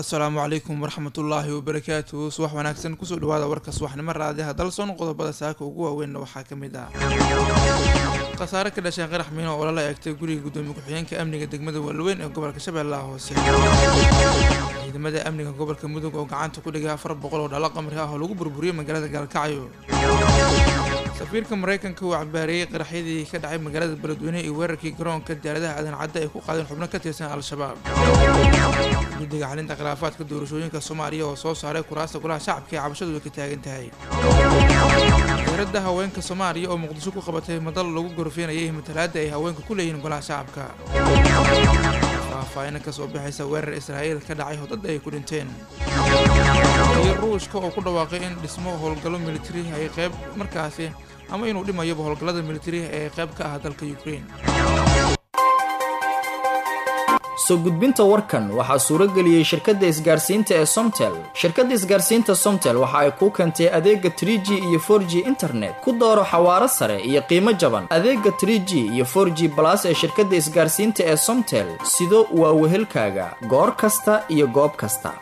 asalaamu calaykum waraxmatullaahi wabarakaatuhu subax wanaagsan kusoo dhawaada warka subaxnimo raadiyaha dalsoon qodobada saaka ugu waaweynna waxaa ka mid ah khasaare ka dhashay qarax miino oo lala eegtay guriga gudoomiye ku-xigeenka amniga degmada walaweyn ee gobolka shabeellaha hoose ciidamada amniga gobolka mudug oo gacanta ku dhigay afar boqol oo dhalo qamri ah oo lagu burburiyey magaalada gaalkacyo safiirka maraykanka uu cabaareeyey qaraxyadii ka dhacay magaalada beledweyne iyo weerarkii garoonka diyaaradaha aadan cadda ay ku qaadeen xubno ka tirsan al-shabaab guddiga xalinta khilaafaadka doorashooyinka soomaaliya oo soo saaray kuraasta golaha shacabka ee cabashadu ay ka taagan tahay wasaaradda haweenka soomaaliya oo muqdisho ku qabatay madal lagu gorfeenayay matalaadda ay haweenka ku leeyihiin golaha shacabka faahfaahina kasoo baxaysa weerar israa'iil ka dhacay hodad ay ku dhinteen iyo ruushka oo ku dhawaaqay in dhismo howlgallo militari ay qayb markaasi ama inuu dhimayaba howlgallada militari ee qayb ka ah dalka ukraine soo gudbinta warkan waxaa suuro geliyey shirkadda isgaarsiinta ee somtel shirkadda isgaarsiinta somtel waxa ay kuu keentay adeega tr g iyo for g internet ku dooro xawaaro sare iyo qiimo jaban adeega tr g iyo for g balas ee shirkadda isgaarsiinta ee somtel sido waa wehelkaaga goor kasta iyo goob kasta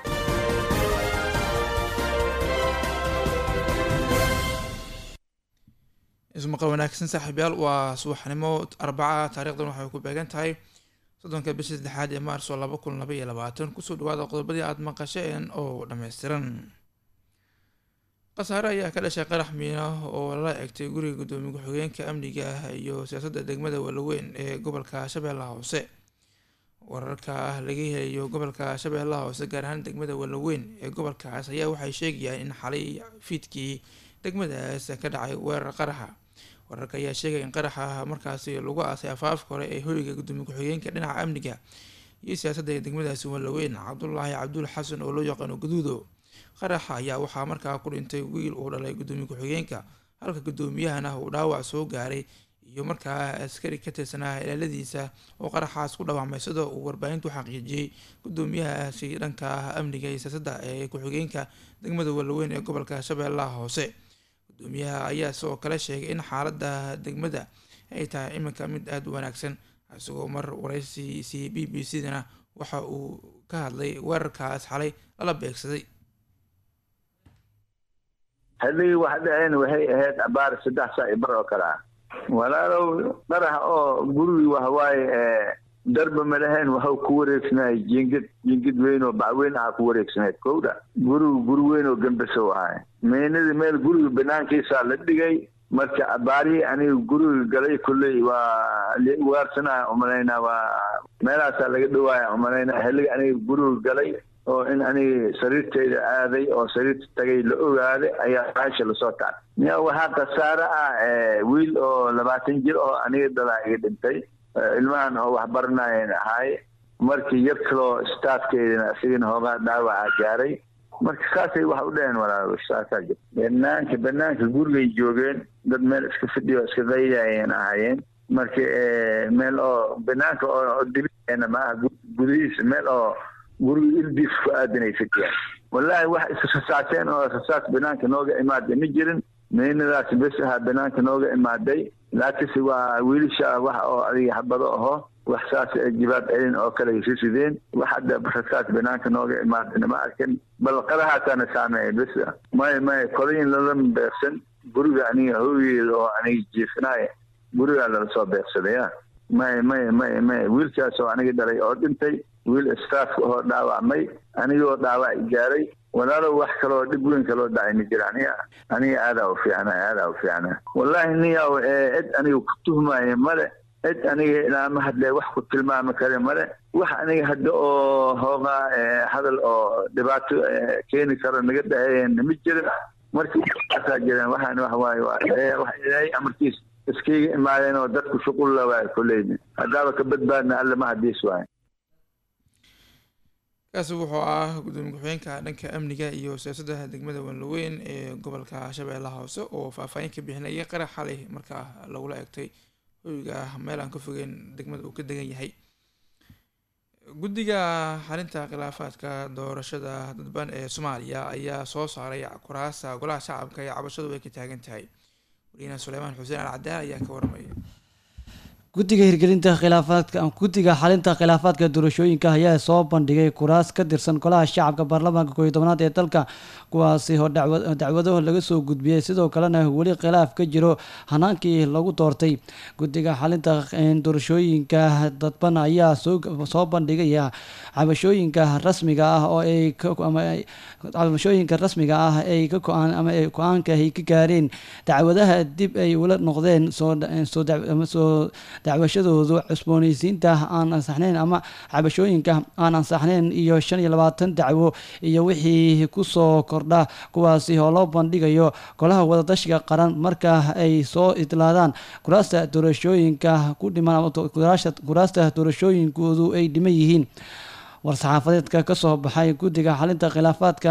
ismaqal wanaagsan saaxiibyaal waa subaxnimo arbaca taarikhdan waxay ku beegan tahay soddonka bisha saddexaad ee maarso laba kun laba iyo labaatan kusoo dhawaada qodobadii aada maqasheen oo dhammaystiran khasaare ayaa ka dhashay qarax miina oo lala egtay guriga gudoomiye ku-xigeenka amniga iyo siyaasadda degmada walaweyn ee gobolka shabeellaha hoose wararka laga helayo gobolka shabeellaha hoose gaar ahaan degmada walaweyn ee gobolkaas ayaa waxay sheegayaan in xalay fiidkii degmadaas ka dhacay weerar qaraxa wararka ayaa sheegaya in qaraxa markaasi lagu aasay afaafka hore ee hoyga gudoomiye ku-xigeenka dhinaca amniga iyo siyaasadda ee degmadaasi walaweyn cabdulaahi cabdul xasan oo loo yaqaano gaduudo qaraxa ayaa waxaa markaa ku dhintay wiil uu dhalay gudoomiye ku-xigeenka halka gudoomiyahana uu dhaawac soo gaaray iyo markaa askari ka tirsanaa ilaaladiisa oo qaraxaas ku dhawaamay sida uu warbaahintu xaqiijiyey gudoomiyahaasi dhanka amniga iyo siyaasadda ee ku-xigeenka degmada walaweyn ee gobolka shabeellaha hoose gudoomiyaha ayaa sidoo kale sheegay in xaaladda degmada ay tahay iminka mid aada u wanaagsan isagoo mar waraysi c b b c dana waxa uu ka hadlay weerarkaas xalay lala beegsaday haddii wax dhaceen waxay ahayd abaar saddex saa i bar oo kale ah walaalow qarax oo gurigii wahawaaye darba ma lahayn waxau ku wareegsanay jingid jingid weyn oo bacweyn aha ku wareegsanayd kowda gurigu guri weyn oo gembesow ahay meynadii meel guriga banaankiisaa la dhigay marka abaarihii aniga guriga galay kulley waa ugaarsanaya umalaynaa waa meelahaasaa laga dhawaaya umalaynaa xilliga aniga guriga galay oo in aniga sariirtayda aaday oo sariirta tagay la ogaaday ayaa baasha lasoo tacay miya waxaa khasaare ah wiil oo labaatan jir oo aniga dalaa iga dhintay ilmahan oo waxbaranayan ahaay markii yar kaloo staafkeedana isigana hoogaa dhaawaca gaaray marka saasay wax u dhaheen walaalo saasaa jir banaanka banaanka gurigay joogeen dad meel iska fidhiyo iska qaydayan ahaayeen marka meel oo banaanka oo dibina maaha gudihiisa meel oo guriga ildiis ku aadanay fidhiyaan wallaahi wax israsaateen oo rasaas banaanka nooga imaaday ma jirin meynadaas bes ahaa banaanka nooga imaaday laakiinse waa wiilisha wax oo adiga habado aho wax saas jibaab celin oo kale ay risideen wax hadda rasaas banaanka nooga imaadayna ma arkin bal qadahaasana saameeya bes may may kolayin lalama beeqsan guriga aniga hoogeeda oo aniga jiifinaaya gurigaa lala soo beeqsadaya may may may may wiilkaas oo aniga dhalay oo dhintay wiil staafka oo dhaawacmay anigoo dhaawac gaaray walaalow wax kaloo dhib weyn kaloo dhacay ma jira aniga aniga aadaa u fiicna aadaa u fiicna wallaahi niyaw cid aniga ku tuhmaya male cid aniga ilaama hadle wax ku tilmaami kare male wax aniga hadda oo hoogaa hadal oo dhibaato keeni karo naga dhaheeyan ma jirin markaasaa jireen waxaan wax waaye waa wax ilaahay amarkiis iskayga imaadeen oo dadku shuqul la waay kuleyni haddaaba ka badbaadna alle ma hadiis waaye kaasi wuxuu ah gudoomiye ku-xigeenka dhanka amniga iyo siyaasadda degmada wanlaweyn ee gobolka shabeellaha hoose oo faahfaahin ka bixinayay qarax xalay markaa lagula egtay hoyga meel aan ka fogeyn degmada uu ka degan yahay guddiga xalinta khilaafaadka doorashada dadban ee soomaaliya ayaa soo saaray kuraasta golaha shacabka ee cabashadu ay ka taagan tahay wariyaha suleymaan xuseen al cadaal ayaa ka waramaya guddiga hirgelinta khilaafaadka guddiga xalinta khilaafaadka doorashooyinka ayaa soo bandhigay kuraas ka tirsan golaha shacabka baarlamaanka kooiyo tobanaad ee dalka kuwaasi oo dacwado laga soo gudbiyey sidoo kalena weli khilaaf ka jiro hanaankii lagu doortay guddiga xalinta doorashooyinka dadban ayaa soo bandhigaya cabashooyinka rasmiga ah oo ay cabashooyinka rasmiga ah ay ka go-aan ama go-aanka ay ka gaareen dacwadaha dib ay ula noqdeen soo dacwashadoodu cusbooneysiinta aan ansaxnayn ama cabashooyinka aan ansaxnayn iyo shan iyo labaatan dacwo iyo wixii kusoo kordha kuwaasi oo loo bandhigayo golaha wadatashiga qaran marka ay soo idlaadaan kuraasta doorashooyinka ku dhiman kuraasta doorashooyinkoodu ay dhiman yihiin war-saxaafadeedka ka soo baxay guddiga xalinta khilaafaadka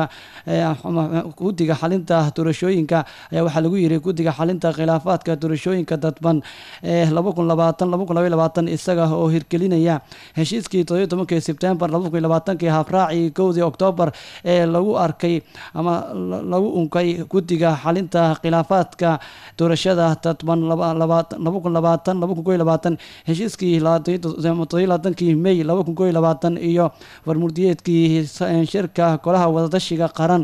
guddiga xalinta doorashooyinka ayaa waxaa lagu yiri guddiga xalinta khilaafaadka doorashooyinka dadban ee laba kun labaatan laba kun labaiy labaatan isaga oo hirgelinaya heshiiskii toddobiyo tobankii sebtembar laba kun labaatankii habraaci kowdii oktoobar ee lagu arkay ama lagu unkay guddiga xalinta khilaafaadka doorashada dadban laba kun labaatan laba kun koiy labaatan heshiiskii toddobiyo labaatankii may laba kun koiy labaatan iyo warmurdiyeedkii shirka golaha wadatashiga qaran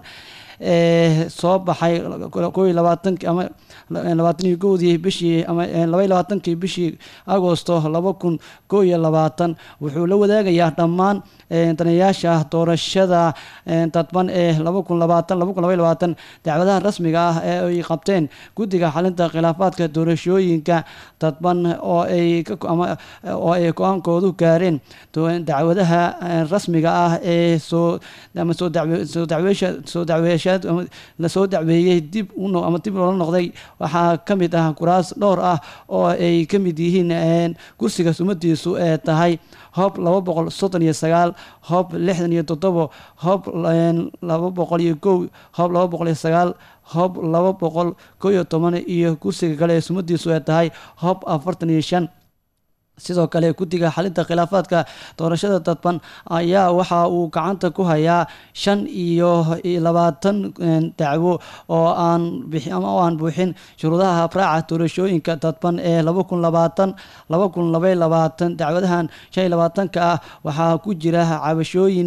ee soo baxay koo iyo labaatanki ama labaataniyo kowdii bishii ama labaiy labaatankii bishii agosto laba kun koo iyo labaatan wuxuu la wadaagayaa dhammaan daneyaasha doorashada dadban ee laba kun labaatan laba kun labaiy labaatan dacwadaha rasmiga ah ee ay qabteen guddiga xalinta khilaafaadka doorashooyinka dadban oo ay oo ay go-aankoodu gaareen dacwadaha rasmiga ah ee soo ama soo soo dacweesha soo dacweesha lasoo dacweeyey dib ama dib loola noqday waxaa ka mid ah kuraas dhowr ah oo ay ka mid yihiin kursiga sumadiisu ee tahay hoob laba boqol soddon iyo sagaal hoob lixdan iyo toddobo hoob laba boqol iyo kow hoob laba boqol iyo sagaal hoob laba boqol kow iyo toban iyo kursiga kale ee sumadiisu ee tahay hoob afartan iyo shan sidoo kale guddiga xalinta khilaafaadka doorashada dadban ayaa waxa uu gacanta ku hayaa shan iyo labaatan dacwo oo aan oo aan buuxin shuruudaha habraaca doorashooyinka dadban ee laba kun labaatan laba kun labaiy labaatan dacwadahan shan iyo labaatanka ah waxaa ku jira cabashooyin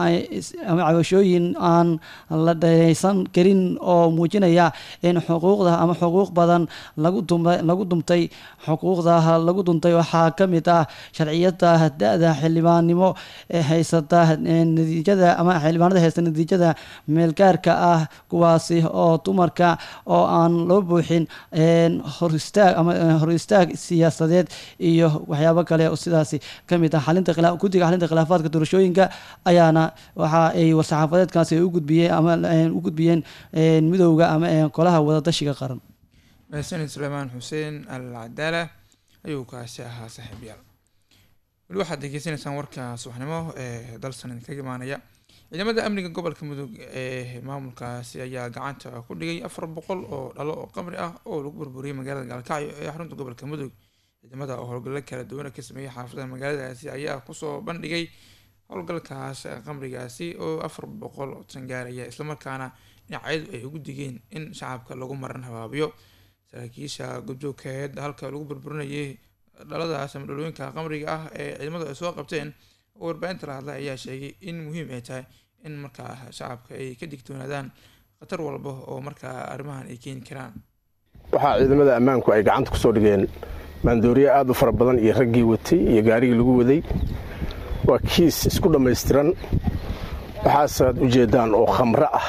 cabashooyin aan la dheereysan karin oo muujinaya in xuquuqda ama xuquuq badan lagu dumay lagu dumtay xuquuqda lagu duntay waxaa ka mid ah sharciyada da-da xildhibaannimo ee haysata natiijada ama xildhibaanada haysta natiijada meelgaarka ah kuwaasi oo dumarka oo aan loo buuxin hor istaag ama hor istaag siyaasadeed iyo waxyaabo kale oo sidaasi ka mid ah xalinta khilaa guddiga xalinta khilaafaadka doorashooyinka ayaana waxa ay war-saxaafadeedkaasi u gudbiyeen ama u gudbiyeen midowda ama golaha wadatashiga qaran mahadsanid suleymaan xuseen al cadaala ayuu kaasi ahaa saaxiibyaal weli waxaad degeysanaysaan warka subaxnimo ee dalsan idinkaga imaanaya ciidamada amniga gobolka mudug ee maamulkaasi ayaa gacanta ku dhigay afar boqol oo dhalo oo qamri ah oo lagu burburiyay magaalada gaalkacyo ee xarunta gobolka mudug ciidamada oo howlgallo kala duwana ka sameeyay xaafadaha magaaladaasi ayaa kusoo bandhigay howlgalkaas qamrigaasi oo afar boqol oo tan gaaraya islamarkaana dhinacyadu ay ugu digeen in shacabka lagu maran habaabiyo saraakiisha gudjoogkeed halka lagu burburinayay dhaladaas ama dhalooyinka qamriga ah ee ciidamadu ay soo qabteen oo warbaahinta la hadlay ayaa sheegay in muhiim ay tahay in markaa shacabka ay ka digtoonaadaan khatar walba oo markaa arrimahan ay keeni karaan waxaa ciidamada ammaanku ay gacanta ku soo dhigeen maandooriye aad u fara badan iyo raggii watay iyo gaarigii lagu waday waa kiis isku dhammaystiran waxaasaad u jeeddaan oo khamro ah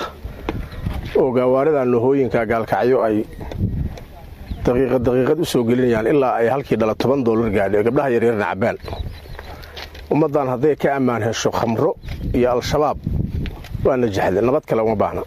oo gaawaarida nohooyinka gaalkacyo ay daqiiqad daqiiqad u soo gelinayaan ilaa ay halkii dhala toban doolar gaadhi gabdhaha yaryarna cabbaan ummaddan hadday ka ammaan hesho khamro iyo al-shabaab waa najaxda nabad kale uma baahna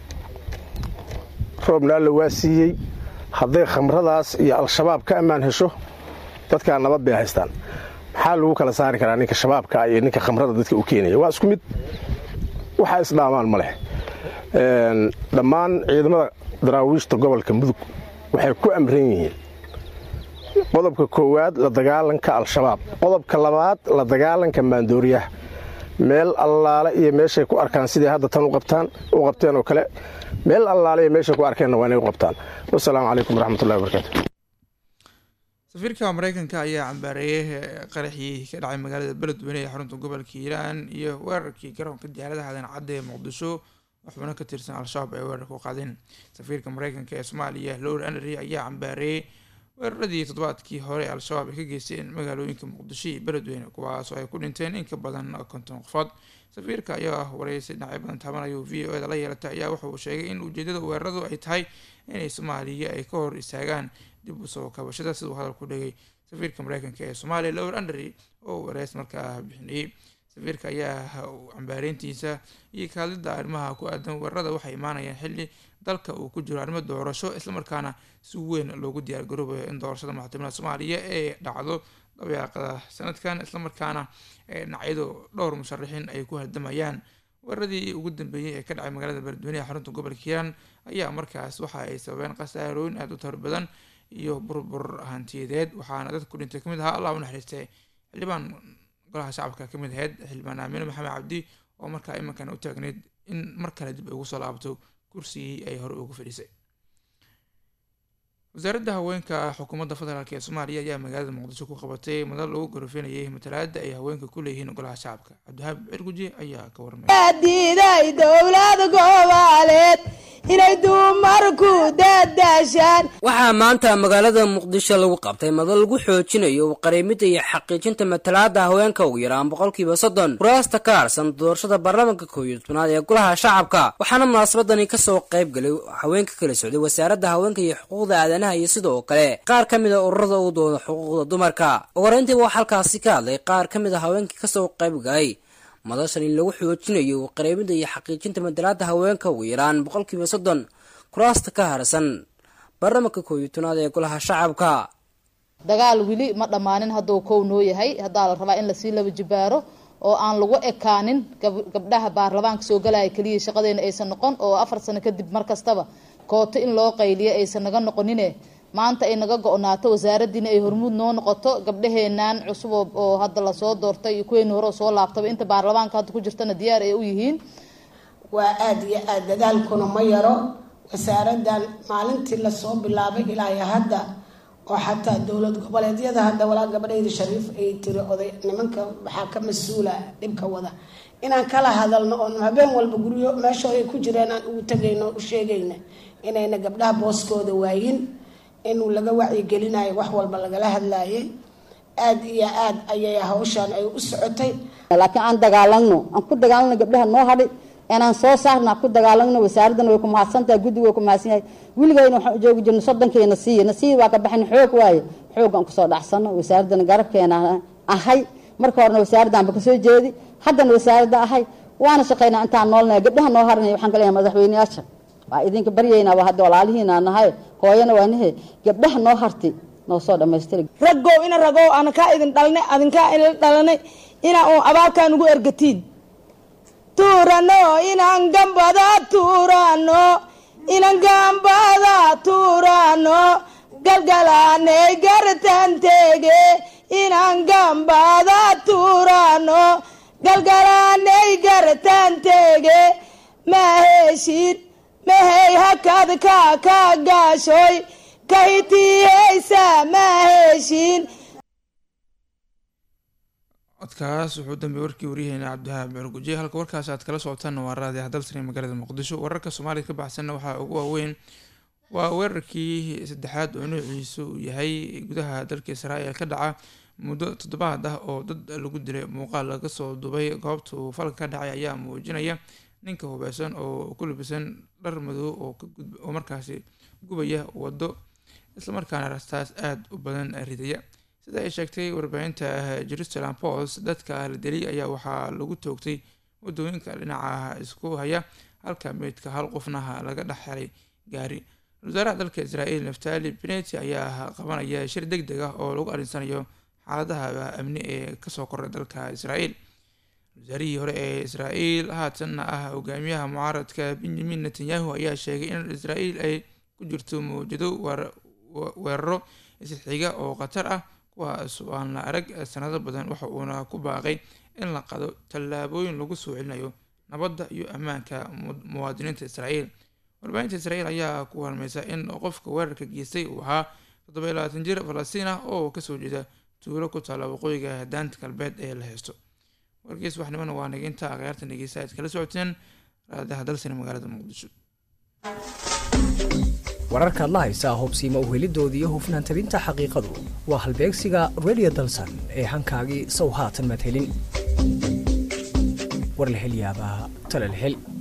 roobna alla waa siiyey hadday khamradaas iyo al-shabaab ka ammaan hesho dadkaa nabad bay haystaan maxaa lagu kala saari karaa ninka shabaabka iyo ninka khamrada dadka u keenaya waa isku mid waxaa isdhaamaan ma leh dhammaan ciidamada daraawiishta gobolka mudug waxay ku amran yihiin qodobka koowaad la dagaalanka al-shabaab qodobka labaad la dagaalanka maandooriyaha meel allaale iyo meeshay ku arkaan siday hadda tan u qabtaan u qabteen oo kale meel allaale iyo meeshay ku arkeenna waa inay u qabtaan wasalaamu calaykum waraxmatullahi wabarakaatu safiirka mareykanka ayaa cambaareeyay qaraxii ka dhacay magaalada beledweyne ee xarunta gobolka hiiraan iyo weerarkii garoonka diyaaradaha aadan cadde ee muqdisho oo xubno ka tirsan al-shabaab ay weerarka u qaadeen safiirka mareykanka ee soomaaliya lowr anry ayaa cambaareeyey weeraradii toddobaadkii hore ee al-shabaab ay ka geysteen magaalooyinka muqdisho iyo beledweyne kuwaasoo ay ku dhinteen in ka badan konton qofood safiirka ayaa wareysay dhinacyo badan taabanayo v o eda la yeelatay ayaa wuxa uu sheegay in ujeedada weeraradu ay tahay inay soomaaliya ay ka hor istaagaan dib usoo kabashada siduu hadalku dhigay safiirka mareykanka ee soomaaliya lowr andry oo wareys markaa bixinayey safiirka ayaa cambaareyntiisa iyo kaalida arrimaha ku aadan weerarada waxay imaanayaan xilli dalka uu ku jiro arrimo doorasho islamarkaana si weyn loogu diyaargaroobayo in doorashada madaxtooyada soomaaliya ee dhacdo dabeeqada sanadkan islamarkaana dhinacyadu dhowr musharaxiin ay ku haldamayaan weeraradii ugu dambeeyey ee ka dhacay magaalada beledweyne ee xarunta gobolka hiiraan ayaa markaas waxa ay sababeen khasaarooyin aada u tar badan iyo burbur hantiyadeed waxaana dadka ku dhintay kamid ahaa allah u naxariistay xildhibaan golaha shacabka kamid ahayd xildhibaan aamine maxamed cabdi oo markaa imankan u taagneyd in mar kale dib ay ugu soo laabto kursigii ay hore ugu fadhiisay wasaaradda haweenka xukuumadda federaalk ee soomaaliya ayaa magaalada muqdisho ku qabatay madal lagu gorofeenayay matalaada ay haweenka ku leeyihiin golaha shacabka cabdihaab cirguji ayaa ka warmay diiday dowlad goboleed inay dumarku dadaashaan waxaa maanta magaalada muqdisho lagu qabtay madal lagu xoojinayo qareemida iyo xaqiijinta matalaada haweenka ugu yaraan boqolkiiba soddon kuraasta ka harsan doorashada baarlamaanka koow iyo tobnaad ee golaha shacabka waxaana munaasabadani kasoo qayb galay haweenka kala socday wasaaradda haweenka iyo xuquuqda aadanaha iyo sidoo kale qaar ka mid a ururada u dooda xuquuqda dumarka ugu horeyntiiba waxaa halkaasi ka hadlay qaar ka mid a haweenkii kasoo qayb galay madashan in lagu xoojinayo qareemida iyo xaqiijinta matalaada haweenka ugu yaraan boqolkiiba soddon kuraasta ka harsan baarlamaanka koow iyo tobnaad ee golaha shacabka dagaal weli ma dhammaanin hadduu kow noo yahay haddaa la rabaa in lasii laba jibaaro oo aan lagu ekaanin gabdhaha baarlamaanka soo galaya keliya shaqadeena aysan noqon oo afar sano kadib mar kastaba kooto in loo qayliyo aysan naga noqonine maanta ay naga go-naato wasaaradiina ay hormuud noo noqoto gabdhaheenaan cusub oo hadda lasoo doortay iyo kuweeni hore soo laabtaba inta baarlamaanka hadda ku jirtana diyaar ay u yihiin waa aada iyo aada dadaalkuna ma yaro wasaaradan maalintii lasoo bilaabay ilaa hadda oo xataa dowlad goboleedyada hadda walaa gabadhayda shariif ay tiri oday nimanka waxaa ka mas-uula dhibka wada inaan kala hadalno oon habeen walba guryo meeshoo ay ku jireen aan ugu tegayno u sheegayna inayna gabdhaha booskooda waayin inuu laga wacyigelinayo wax walba lagala hadlaayay aada iyo aada ayay hawshaan ay u socotay laakiin aan dagaalano aan ku dagaalano gabdhaha noo hadhay inaan soo saarna ku dagaalano wasaaradana way ku mahadsantahay guddiga way ku mahadsan yahay weligayna waxaan u joogi jirno soddonkeena siiya nasiib waa ka baxin xoog waaye xoogaan kusoo dhacsano wasaaradana garabkeena ahay marka horena wasaaraddaanba kasoo jeedi haddana wasaaradda ahay waana shaqaynaa intaan noolnaya gabdhaha noo haranaya waxaan kaleeyahay madaxweyneyaasha waa idinka baryaynaa waa hadda walaalihiina nahay hooyana waa nahe gabdhaha noo harti noo soo dhamaystira raggow ina ragow ana kaa idin dhalnay adinkaa idin dhalanay inaa uun abaalkaan ugu ergatiin tuurano inaan gambada tuurano inaan gambada tuurano galgalaanay gartan teege inaan gambada tuurano galgalaanay gartan teege ma heshin mahey hakad ka ka gaashoy kahitiheysa ma heshin codkaas wuxuu dambeeyey warkii waryaheena cabdihaab cirguje halka warkaas aad kala socotaanna waa raadi hadalsani magaalada muqdisho wararka soomaaliya ka baxsanna waxaa ugu waaweyn waa weerarkii saddexaad oo noociisu uu yahay gudaha dalka israael ka dhaca muddo toddobaad ah oo dad lagu dilay muuqaal laga soo dubay goobta uu falka ka dhacay ayaa muujinaya ninka hubeysan oo ku labisan dhar madow oo markaasi gubaya waddo islamarkaana rastaas aada u badan ridaya sida ay sheegtay warbaahinta jerusalem post dadka la deliyay ayaa waxaa lagu toogtay wadooyinka dhinaca isku haya halka meydka hal qofna laga dhex helay gaari wasaaraha dalka israel naftali beneti ayaa qabanaya shir deg deg ah oo lagu arinsanayo xaaladaha amni ee kasoo koray dalka israel wasaarihii hore ee israel haatanna ah hogaamiyaha mucaaradka benjamin netanyahu ayaa sheegay in israel ay ku jirto mawjado weeraro isxiga oo khatar ah kuwaas aan la arag sanado badan waxa uuna ku baaqay in la qado tallaabooyin lagu soo celinayo nabadda iyo ammaanka muwaadiniinta israel warbaahinta israel ayaa ku halmaysa in qofka weerarka geystay uu ahaa toddoba iyo labaatan jir falastiin ah oo kasoo jeeda tuulo ku taalla waqooyiga daanta galbeed ee la haysto wargeys waxnimana waa niginta akhyaarta dhegeysta aad kala socoteen raadaha dalsina magaalada muqdisho wararkaad la haysaa hubsiima uhelidoodii iyo hufnaan tabinta xaqiiqadu waa halbeegsiga radio dalsan ee hankaagii sow haatan madhelin war la hel yaabaa tala la hel